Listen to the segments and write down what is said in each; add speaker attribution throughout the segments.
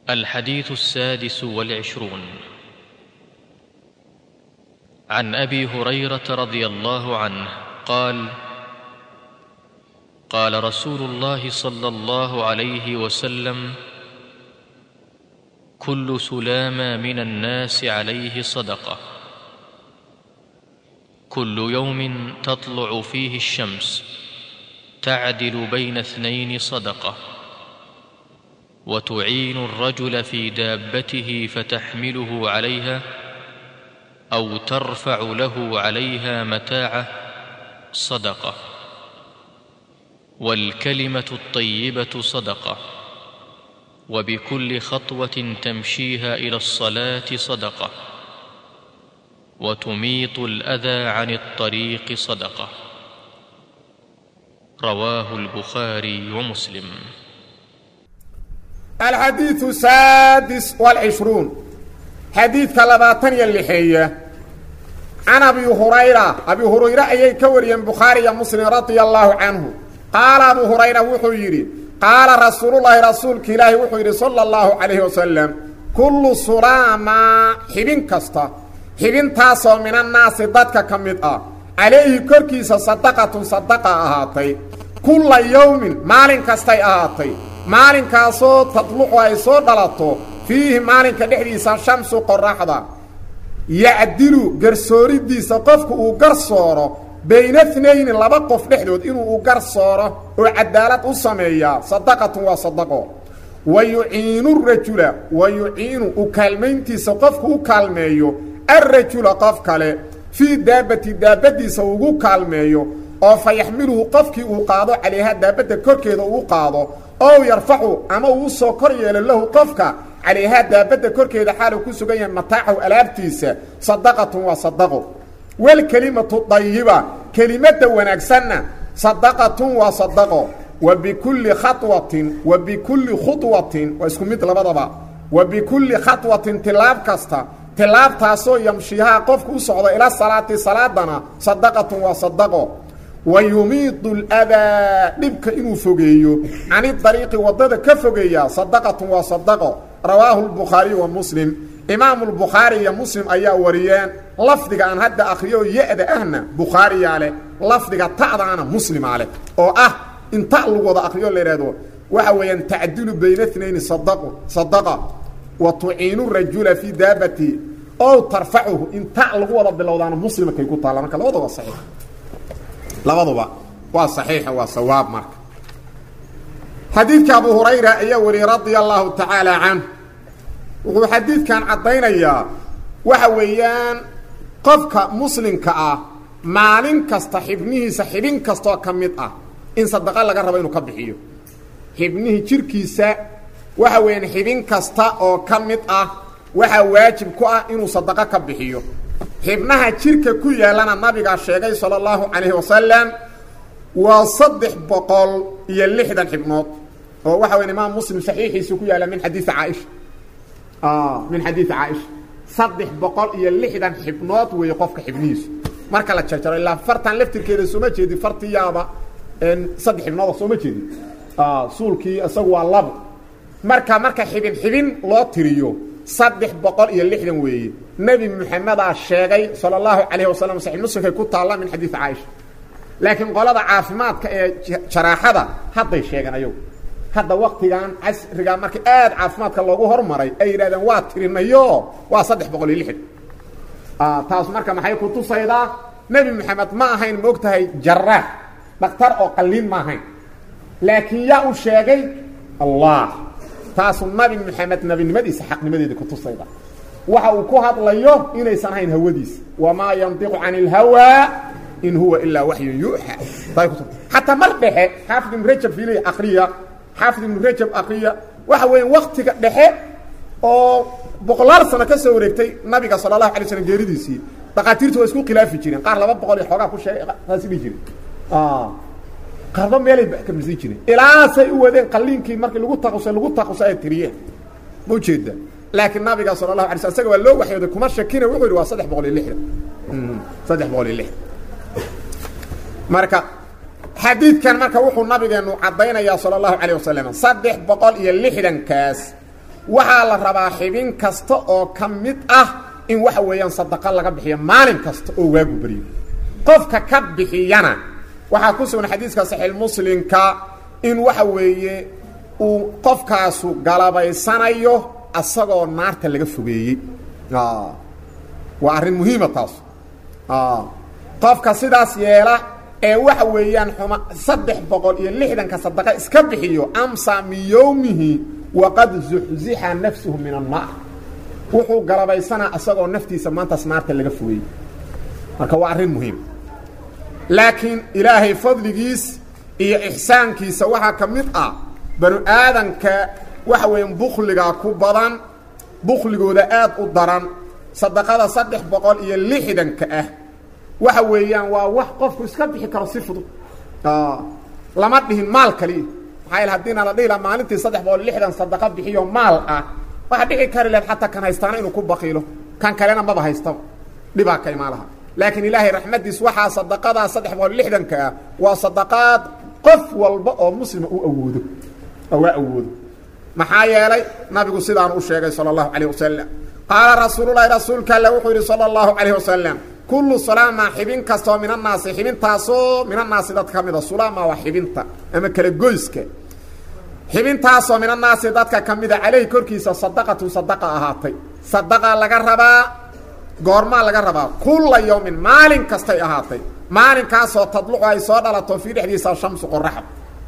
Speaker 1: الحديث السادس والعشرون عن ابي هريره رضي الله عنه قال قال رسول الله صلى الله عليه وسلم كل سلامه من الناس عليه صدقه كل يوم تطلع فيه الشمس تعدل بين اثنين صدقه وتعين الرجل في دابته فتحمله عليها او ترفع له عليها متاعه صدقه والكلمه الطيبه صدقه وبكل خطوه تمشيها الى الصلاه صدقه وتميط الاذى عن الطريق صدقه رواه البخاري ومسلم
Speaker 2: الحديث السادس والعشرون حديث كلباتن يلحية عن أبي هريرة أبي هريرة أي كوريا بخاري مسلم رضي الله عنه قال أبو هريرة وحيري قال رسول الله رسولك إلهي وحيري صلى الله عليه وسلم كل سلامة حبين كستا حبين تاسو من الناس ضدك كمد عليه كركيس صدقة صدقة أهاتي كل يوم مالين كستي أهاتي maalinkaasoo tadluqu ay soo dhalato fiihi maalinka dhexdiisa shamsu qoraxda yacdilu garsooridiisa qofku uu garsooro bayna tnayni laba qof dhexdood inuu u garsooro oo cadaalad u sameeyaa sadaqatun waa sadaqo wa yuciinu rajula wa yuciinu u kaalmayntiisa qofku u kaalmeeyo alrajula qof kale fii daabati daabadiisa ugu kaalmeeyo oo fa yaxmiluhu qofkii uu qaado calayha daabadda korkeeda uu qaado ow yarfacu ama uu usoo kor yeelo lahu qofka calayhaa daabadda korkeeda xaaluu ku sugan yahay mataacahu alaabtiisa sadaqatun waa sadaqo walkelimatu dayiba kelimadda wanaagsanna sadaqatun waa sadaqo wa bikulli khawatin wa bikulli khudwatin waa isku mid labadaba wa bikulli khatwatin tilaab kasta tilaabtaasoo yamshihaa qofku u socdo ila salaati salaadana sadaqatun waa sadaqo wayumiidu ladaa dhibka inuu fogeeyo cani dariiqi waddada ka fogeeya sadaqatun waa sadaqo rawaahu lbukhaariyu wa muslim imaamu lbukhaari iyo muslim ayaa wariyeen lafdiga aan hadda akhriyo ya-da ahna bukhaariyaa leh lafdiga ta'daana muslimaa leh oo ah in ta lagu wada akhriyo la yidhahdo waxa weeyaan tacdilu bayna tnayni sadaqu sadaqa wa tuciinu rajula fii daabati ow tarfacuhu in ta lagu wada bilowdaana muslimakay ku taalla marka labada waa saxiix labaduba waa saxiixa waa sawaab marka xadiidka abu hurayra ayaa wariyey radia allahu tacaala canh wuxuu xadiidkan caddaynayaa waxa weeyaan qofka muslimka ah maalin kasta xibnihiisa xibin kastaoo ka mid ah in sadaqa laga rabo inuu ka bixiyo xibnihii jirkiisa waxa weeyaan xibin kasta oo ka mid ah waxaa waajib ku ah inuu sadaqo ka bixiyo xibnaha jirka ku yaallana nabigaa sheegay sala allahu calayhi wasalam waa saddex boqol iyo lixdan xibnood oo waxa weya imaam muslim saxiixiisu ku yaalla min xadiii caaisha min xadiidi caaisha saddex boqol iyo lixdan xibnood weeye qofka xibnihiisu marka la jarjaro ilaa fartan laftirkeeda sooma jeedi fartiyaaba saddex xibnooda sooma jeedi suulkii isagu waa labo marka marka xibin xibin loo tiriyo saddex boqol iyo lixdan weeye nebi moxamedaa sheegay sala allahu calayhi wasalam saxiix muslimkay ku taalla min xadiidi caaisha laakiin qolada caafimaadka ee jaraaxada hadday sheegeen ayagu hadda waktigan casrigaa marka aad caafimaadka loogu hormaray ay yidhahdeen waa tirinayo waa saddex boqol iyo lixdan taas marka maxay ku tusaydaa nebi moxamed ma ahayn ma og tahay jaraax dhakhtar oo qalliin ma ahayn laakiin yaa u sheegay allah taasu nabi moxamed nabinimadiisa xaqnimadeeda ku tusayda waxa uu ku hadlayo inaysan ahayn hawadiisa wamaa yandiqu can اlhawaa in huwa ilaa waxyun yuuxa xataa mar dhexe xaafid ibnu rajab fiiliy akriya xaafid ibnu rajab akriya waxa weya waktiga dhexe oo boqolaal sano ka soo wareegtay nabiga sala allahu alay slam geeridiisii dhakhaatiirtu waa isku khilaafi jireen qaar laba boqol iyo xoogaa ku sheegay saasi dhihi jire qaarba meelay kamisi jireen ilaasay u wadeen qaliinkii markii lagu taqusay lagu taqusay ay tiriyeen ma ujeeda laakiin nabiga sala allahu alay sl isaga waa loo waxyooday kuma shakina wuxuu yidhi waa saddex boqol iyo lixdan saddex boqol iyo lixdan marka xadiidkan marka wuxuu nabigeenu caddaynayaa sala allahu calayh wasalam saddex boqol iyo lixdankaas waxaa la rabaa xibin kasta oo ka mid ah in waxa weeyaan sadaqo laga bixiyo maalin kasta oo waagu beriyo qofka ka bixiyana waxaa ku sugan xadiiska saxiix muslimka in waxa weeye uu qofkaasu galabaysanayo asagoo naarta laga fogeeyey waa arrin muhiima taas qofka sidaas yeela ee waxa weeyaan xuma saddex boqol iyo lixdanka sadaqa iska bixiyo amsa min yowmihi waqad zuxzixa nafsuhu min annaar wuxuu galabaysanaa asagoo naftiisa maantaas naarta laga fogeeyey marka waa arrin muhiim laakiin ilaahay fadligiis iyo ixsaankiisa waxaa ka mid ah banu aadanka waxa weeyaan bukligaa ku badan bukligooda aad u daran sadaqada saddex boqol iyo lixdanka ah waxa weeyaan waa wax qofku iska bixi karo si fudud lama dhihin maal kaliya maxaa yaele haddiina la dhihi laha maalintii saddex boqol lixdan sadaqa bixiyo maal ah waxaa dhici kari lahed xataa kan haystaana inuu ku baqiilo kan kalena maba haystaba dhibaa ka imaan laha laakiin ilaahay raxmaddiis waxaa sadaqadaa saddex boqol lixdanka ah waa sadaqaad qof walba oo muslima u awoodo waa awoodo maxaa yeelay nabigu sidaan u sheegay sala allahu calayh wasalam qaala rasuululahi rasuulka alle wuxuu yidhi sala allahu calayh wasalam kullu sulaama xibin kastoo min annaasi xibintaasoo min annaasi dadka ka mida sulaama waa xibinta ama kala goyska xibintaasoo min annaasi dadka ka mida caleyhi korkiisa sadaqatu sadaqa ahaatay sadaqa laga rabaa goormaa laga rabaa kulla yowmin maalin kastay ahaatay maalinkaasoo tadlucu ay soo dhalato fii dhexdiisa shamsu qoraxda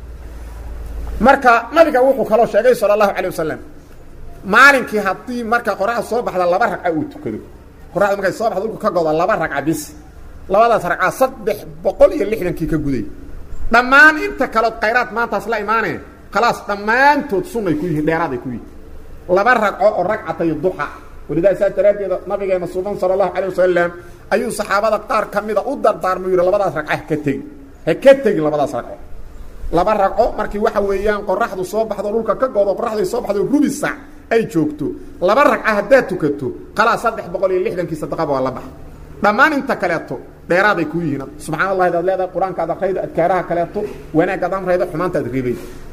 Speaker 2: marka nabiga wuxuu kaloo sheegay sala allahu calay wasalam maalinkii haddii marka qoraxda soo baxda laba ragca uu tukado qoraxda markay soo baxda dhulku ka goda laba ragca bis labadaas ragca saddex boqol iyo lixdankii ka guday dhammaan inta kalood khayraad maantaas la imaaneen khalaas dhammaantood sunnay ku yihiin dheeraaday ku yihiin laba ragco oo ragcatay duxa walidaa saas daraaddeeda nabigeena suban sala allahu calay wasalam ayuu saxaabada qaar ka mida u dardaarmay yidhi labadaas ragca ha ka tegin ha ka tegin labadaas ragco laba ragco markii waxa weeyaan qoraxdu soo baxdo dhulka ka goodo qoraxday soo baxdo rubi sac ay joogto laba ragca haddaad tukato khalaas saddex boqol iyo lixdankii sadaqaba waa la baxa dhammaan inta kaleeto dheeraaday ku yihiin subxana allahi adaad leedahay qur-aanka ad akraydo adkaaraha kaleeto wanaag ad amraydo xumaanta ad reebay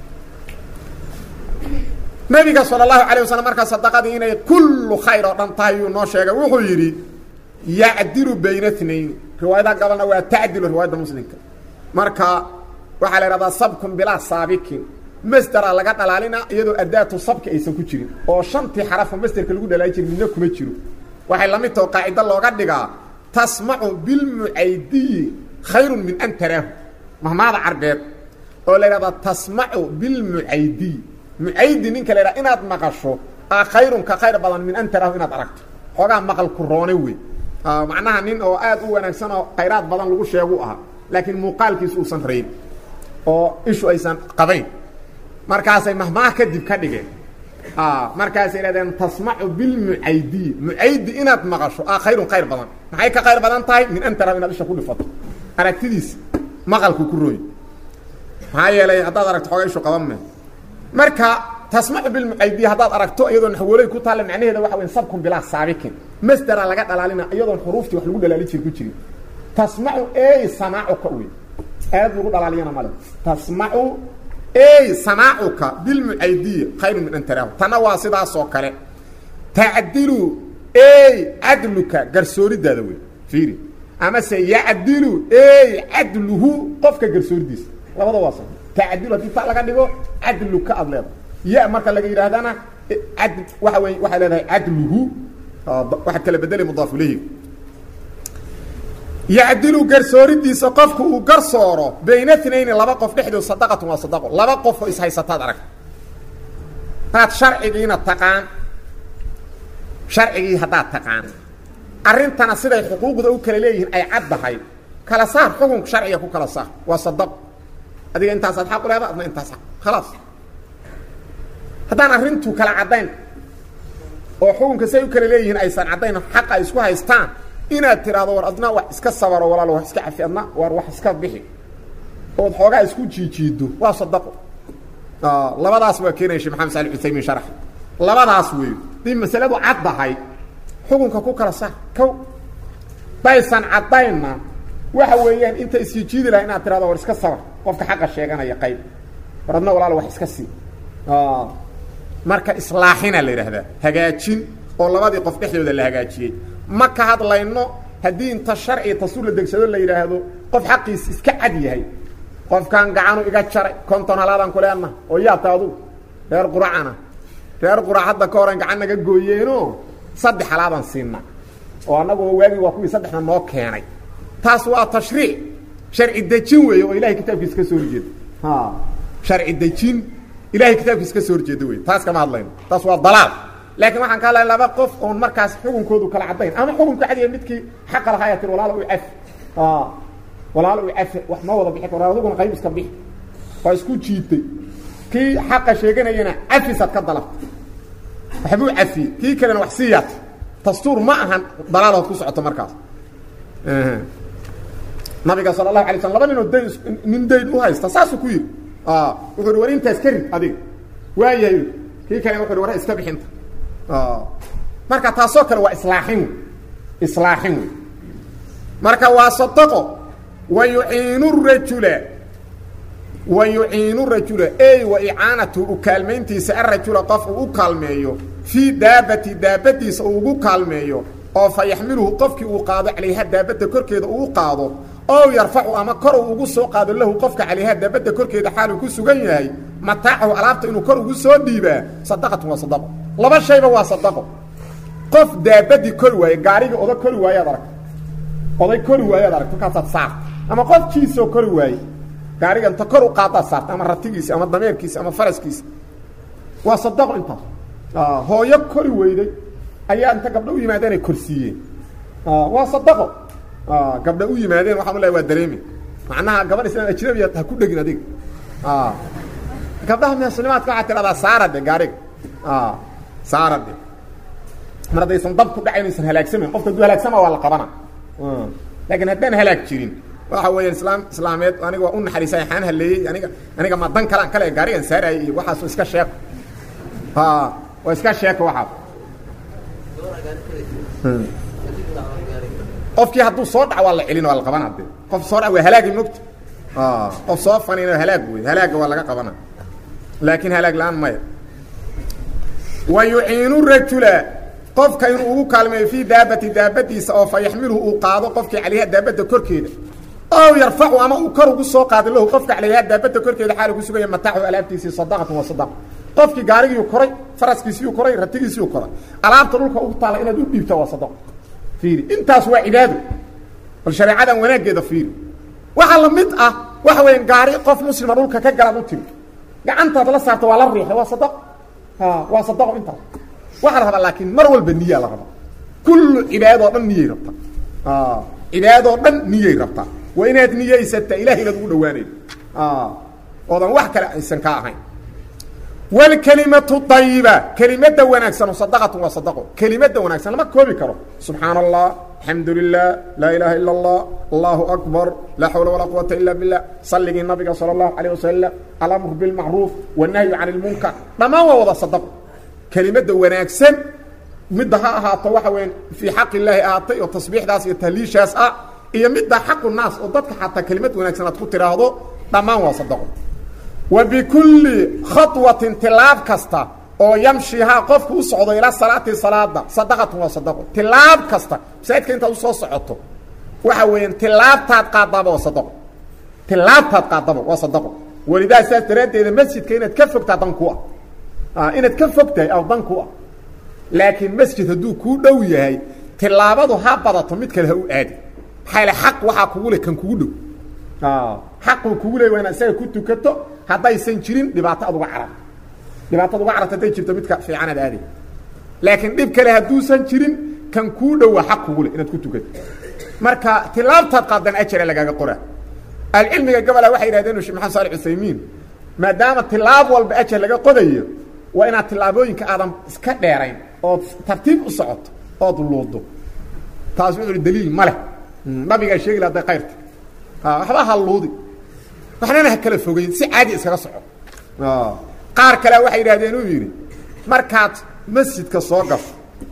Speaker 2: nabiga sal اlahu alيه waslm markaa sadaqadii inay kullu khayr oo dhan tahay yuu noo sheegay wuxuu yidhi yacdilu bayna اtnayn riwaayada gabalna waa tacdilu riwaayadda muslimka marka waxaa la ihahdaa sabkun bilaa saabikin masdera laga dhalaalina iyadoo adaatu sabki aysan ku jirin oo shantii xarafo masderka lagu dhalaali jiri midna kuma jiro waxay la mid taho qaacido looga dhigaa tasmacu bilmucaydiyi khayru min an taraahu mahmaada carbeed oo la ihahdaa tasmacu bilmucaydiyi mucaydi ninka la ydhaha inaad maqasho a khayrun ka khayr badan min an taraahu inaad aragto xoogaa maqal ku roone wey macnaha nin oo aad u wanaagsan oo khayraad badan lagu sheegu ahaa laakiin muuqaalkiisu uusan rayn oo ishu aysan qabayn markaasay mahmaah kadib ka dhigeen markaasay idhahdeen tasmacu bilmucaydiyi mucaydi inaad maqasho a khayrun khayr badan maxay ka khayr badan tahay min an taraahu inaad isha ku dhifato aragtidiisa maqalku ku rooy maxaa yeelay haddaad aragto xoogaa ishu qaban me marka tasmacu bilmucaydiya haddaad aragto iyadoo naxwooley ku taalla macnaheeda waxa weya sabkun bilaa saabikin masdera laga dhalaalina iyadoon xuruuftii wax lagu dhalaali jir ku jirin tasmacu ey samaacuka wey aad lagu dhalaaliyana male tasmacu ey samaacuka bilmucaydiya khayrun min an taraahu tanna waa sidaasoo kale tacdilu ey cadluka garsooridaada wey fiiri amase yacdilu ey cadluhu qofka garsooridiisa labada waa tacdilu haddii ta laga dhigo cadluka aad leedahay ya marka laga yidhaahdana ad waxa wey waxay leedahay cadluhu waxaad kala bedelay mudaaf ilayhi yacdilu garsooridiisa qofku uu garsooro bayna tnayni laba qof dhexdood sadaqatun waa sadaqo laba qof oo ishaysataad aragta hadaad sharcigiina taqaan sharcigii haddaad taqaan arrintana siday xuquuqda u kala leeyihiin ay caddahay kala saar xukunka sharciga ku kala saar waa sadaqo adiga intaasaad xaq u leeda adna intaas aq khalaas haddaan arrintu kala caddayn oo xukunka say u kala leeyihiin aysan caddayn xaqa ay isku haystaan inaad tiraahdo war adna wax iska sabaro walaalo wax iska cafi adna war wax iska bixi ood xoogaa isku jiijiido waa sadaqo labadaas waa keenaya shee maxamed sali usaymin sharax labadaas wey dii masaladu caddahay xukunka ku kala saar kow daysan caddaynna waxa weeyaan inta isjijiidi laha inaad tirahdo war iska sabar qofka xaqa sheeganaya qayb war adna walaalo wax iska sii marka islaaxina la yidhaahdaa hagaajin oo labadii qof dhexdooda la hagaajiyey ma ka hadlayno haddii inta sharci tasuur la degsado la yidhaahdo qof xaqiis iska cad yahay qofkan gacanu iga jaray konton halaadaan ku leenaha oo yaabta adugu reer quracana reer qurac hadda ka horan gacan naga gooyeeno saddex halaadaan siinna oo annaguba waagii waa kuwii saddexna noo keenay taas waa tashriic sharci dejin weeye oo ilahay kitaabkiisa ka soo horjeeda ha sharci dejin ilahay kitaabkiisa ka soo horjeeda wey taas kama hadlayno taas waa dalaal laakiin waxaan ka hadlaya laba qof oon markaas xukunkoodu kala caddayn ama xukunka cadiya midkii xaqa lahaa yaa tir walaala u cafi walaalo u cafi wax ma wada bixi karo adiguna qayb iska bixi waa isku jiitay kii xaqa sheeganayana cafisaad ka dalabta waxbuu cafiyey kii kalena wax sii yaata dastuur ma ahan dalaalood ku socoto markaas nabiga sala allahu alay slam laba ninoo dayn nin dayn u haysta saasuu ku yidhi wuxuu hi war intaas ka rid adiga waayahay kii kalena wuxu hi war iska bixinta marka taasoo kale waa islaaxin wey islaaxin wey marka waa sadaqo wa yuciinu rajula wa yuciinu rajula ey wa icaanatu u kaalmayntiisa arajula qof uu u kaalmeeyo fii daabati daabadiisa uu ugu kaalmeeyo oo fa yaxmiluhu qofkii uu qaado calayha daabadda korkeeda uu qaado ow yarfacu ama kor uu ugu soo qaado lahu qofka calayha daabadda korkeeda xaaluu ku sugan yahay mataacahu alaabta inuu kor ugu soo dhiibaa sadaqatun waa sadaqo laba shayba waa sadaqo qof daabadii kori waaye gaarigii oda kori waayaad aragta oday kori waayaad aragta markaasaad saarta ama qof jiisoo kori waaye gaariga inta kor u qaadaad saarta ama ratigiisa ama dameerkiisa ama faraskiisa waa sadaqo intaas hooyo kori weyday ayaa inta gabdho u yimaadeen ay korsiiyeen waa sadaqo gabdha u yimaadeen waxaan u lehay waa dareemi macnaha gabadh islaan ajnabiya ha ku dhegin adiga gabdhaha muslimaadka waxaa tidhahdaa saara de gaariga saara de mar haddaysan dab ku dhacayn aysan halaagsamayn qofka hadduu halaagsama waa la qabana laakiin haddaan halaag jirin waxa weeya islaam islaameed aniga waa u naxariisay xaan haleeyey aniga aniga ma dan kalaan kale gaarigan saarayay iyo waxaas iska sheeko ha waa iska sheeko waxaas qofkii hadduu soo dhac waa la celin waa la qabana de qof soo dhac waa halaagi mogta qof soo fanin halaag wey halaaga waa laga qabana laakiin halaag la-aan maya wa yuciinu rajula qofka inuu ugu kaalmeeyo fii daabati daabadiisa oo fa yaxmiluhu uu qaado qofkii calayha daabadda korkeeda ow yarfacu ama uu kor ugu soo qaado lahu qofka calayha daabadda korkeeda xaal ku sugaya mataaxu alaabtiisii sadaqatun waa sadaqa qofkii gaarigiiu koray faraskiisiiu koray ratigiisiiu koray alaabta dhulka ugu taalla inaad u dhiibta waa sadaqo fiiri intaas waa cibaado bal shareecadan wanaaggeeda fiiri waxaa la mid ah waxa weya gaari qof muslima dhulka ka galaad u tiri gacantaad la saarta waa la riixay waa sadaqo waa sadaqo intaas waxaa la rabaa laakiin mar walba niyaa la rabaa kullu cibaadoo dhan niyay rabtaa cibaadoo dhan niyay rabtaa waa inaad niyaysataa ilahay inaad ugu dhawaanaydo oodan wax kale aysan ka ahayn wlkelimatu ayiba kelimada wanaagsan sadaqatun waa sadaqo kelimada wanaagsan lama koobi karo subxaana allah alxamdu lilah laa ilaaha ila allah allahu akbar laa xawla walaa quwata ila billah salligii nabiga sala allahu alayh wasalam alamru bilmacruuf wanahyu can ilmunkar dhammaan waa wada sadaqo kelimada wanaagsan midda ha ahaato waxa weya fii xaq illaahi ahaatay oo tasbiixdaas iyo tahliishaas ah iyo midda xaqu naas oo dadka xataa kelimad wanaagsan aad ku tiraahdo dhammaan waa sadaqo wa bikulli khawatin tilaab kasta oo yamshihaa qofku u socdo ilaa salaati salaada sadaqatun waa sadaqo tilaab kasta masaajidka intaad usoo socoto waxa weeyaan tilaabtaad qaadaba waa sadaqo tilaabtaad qaadaba waa sadaqo welidaa saas daraaddeeda masjidka inaad ka fogtaa dan ku ah inaad ka fog tahay aw dan ku ah laakiin masjid hadduu kuu dhow yahay tilaabadu ha badato mid kale ha u aadi maxaa yale xaq waxaa kugu le kan kugu dhow xaquu kugu leey waa inaad isaga ku tukato haddaysan jirin dhibaato ad uga carab dhibaatad uga carabta hadday jirto midka fiicanaad aaday laakiin dhib kale hadduusan jirin kan kuu dhowa xaq kugu le inaad ku tukato marka tilaabtaad qaadan ajara lagaaga qoraa ahlucilmiga gabola waxay yidhahdeen shek maxamed saali cusaymiin maadaama tilaab walba ajar laga qodayo waa inaad tilaabooyinka aadan iska dheerayn ood tartiib u socoto ood luudo taas wuxuu hi daliil ma leh nabigaa sheegi la haday kayrta waxba ha luudi waxnana ha kala fogeyn si caadi iskaga soco qaar kale waxay yidhahdeen uu yidhi markaad masjidka soo gasho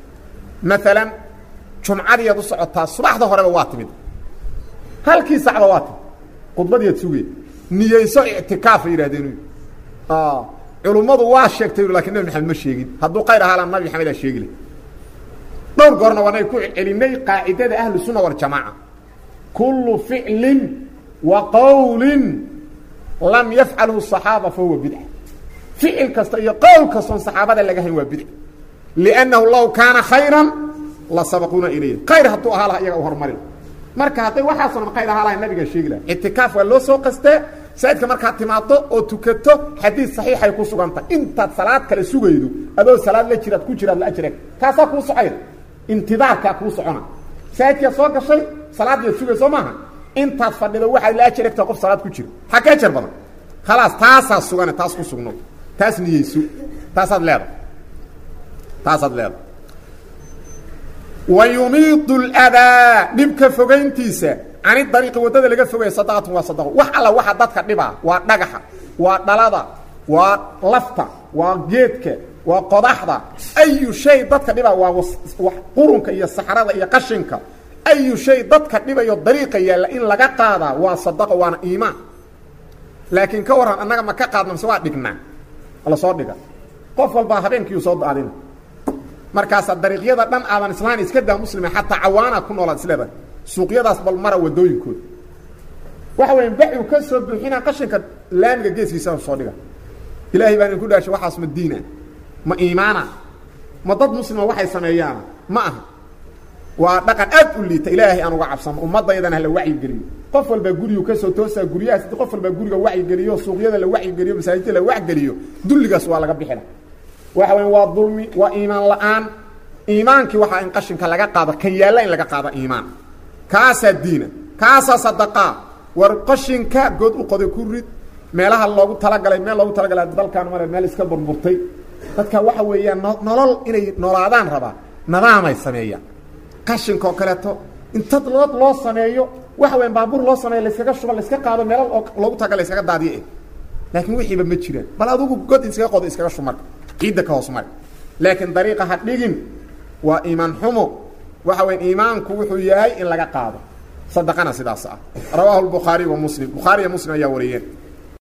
Speaker 2: maalan jumcadiiad u socotaa subaxda horeba waa timid halkii sacba waa timid khudbadiiad sugay niyeyso ictikaafay yidhahdeen uu yidhi culummadu waa sheegtay lakin nabi maxamed ma sheegin hadduu qayr ahaa la nabi maxamed aa sheegi leh dhowr goorna waanay ku celinay qaacidada ahlu sunna waljamaaca kullu ficlin wa qowlin lam yafcalhu صaxaaba fahuwa bidca ficil kasta iyo qowl kastoon saxaabada laga hayn waa bidca liannahu law kaana khayran la sabaquuna ilayh khayr hadduu ahaa laha iyaga u horumari marka hadday waxaasoo khayr ahaa laha nabigaa sheegi laha ictikaaf waa loo soo qastee saidka markaad timaado oo tukato xadiid saxiixay ku sugantahay intaad salaad kale sugaydo adoo salaad la jiraad ku jiraad la ajreg kaasaa kuu socay intidaarkaa kuu socona saidkaad soo gashay salaaddiiad sugay soo maaha intaad fadhido waxaad la ajaregtaa qof salaad ku jira xaa ka ajar badan khalaas taasaa sugane taas ku sugno taas niyeyso taasaad leedahay taasaad leedahay wa yumiidu ladaa dhibka fogayntiisa cani dariiqi waddada laga fogaya sadaqatun waa sadaqo wax alla waxa dadka dhibaa waa dhagaxa waa dhalada waa lafta waa geedka waa qodaxda ayu shay dadka dhibaa waa qurunka iyo saxrada iyo qashinka ayu shay dadka dhibayo dariiqa yaalla in laga qaadaa waa sadaqo waana iimaan laakiin ka warran annaga ma ka qaadna mise waa dhignaa la soo dhiga qof walbaa habeenkiiu soo daadina markaasaa dariiqyada dhan aadan islaan iska daa muslima xataa cawaana ku noolaad isleedahay suuqyadaas bal mara wadooyinkooda waxa weya baxu ka soo buuxinaa qashinka laamiga geeskiisa soo dhiga ilaahay baa idinku dhaashay waxaas ma diina ma iimaana ma dad muslima waxay sameeyaana ma aha waa dhaqan aad u liita ilaahay aan uga cabsano ummaddaydana hala wacyigeliyo qof walbaa gurigu kasoo toosaa guryahaas id qof walbaa guriga wacyigeliyo suuqyada la wacyigeliyo masaajidda la wacgeliyo dulligaas waa laga bixina waxa weya waa dulmi waa iimaan la-aan iimaankii waxaa in qashinka laga qaado kan yaalla in laga qaado iimaan kaasaa diina kaasaa sadaqaa war qashinka good u qoday ku rid meelaha loogu talagalay meel loogu talagalay dalkaan mare meel iska burburtay dadka waxa weeyaan nolol inay noolaadaan rabaa nadaamay sameeyaan qashinka oo kaleeto inta loo loo sameeyo waxa weyan baabuur loo sameeyo layskaga shuba layska qaado meelo loogu talagal layskaga daadiyo eh laakiin wixiiba ma jiraan bal adugu god iskaga qodo iskaga shumar ciidda ka hoos mari laakiin dariiqa ha dhigin waa iimaan xumo waxa weya iimaanku wuxuu yahay in laga qaado sadaqana sidaas ah rawaahu lbukhaariy wa muslim bukhaariya muslim ayaa wariyeen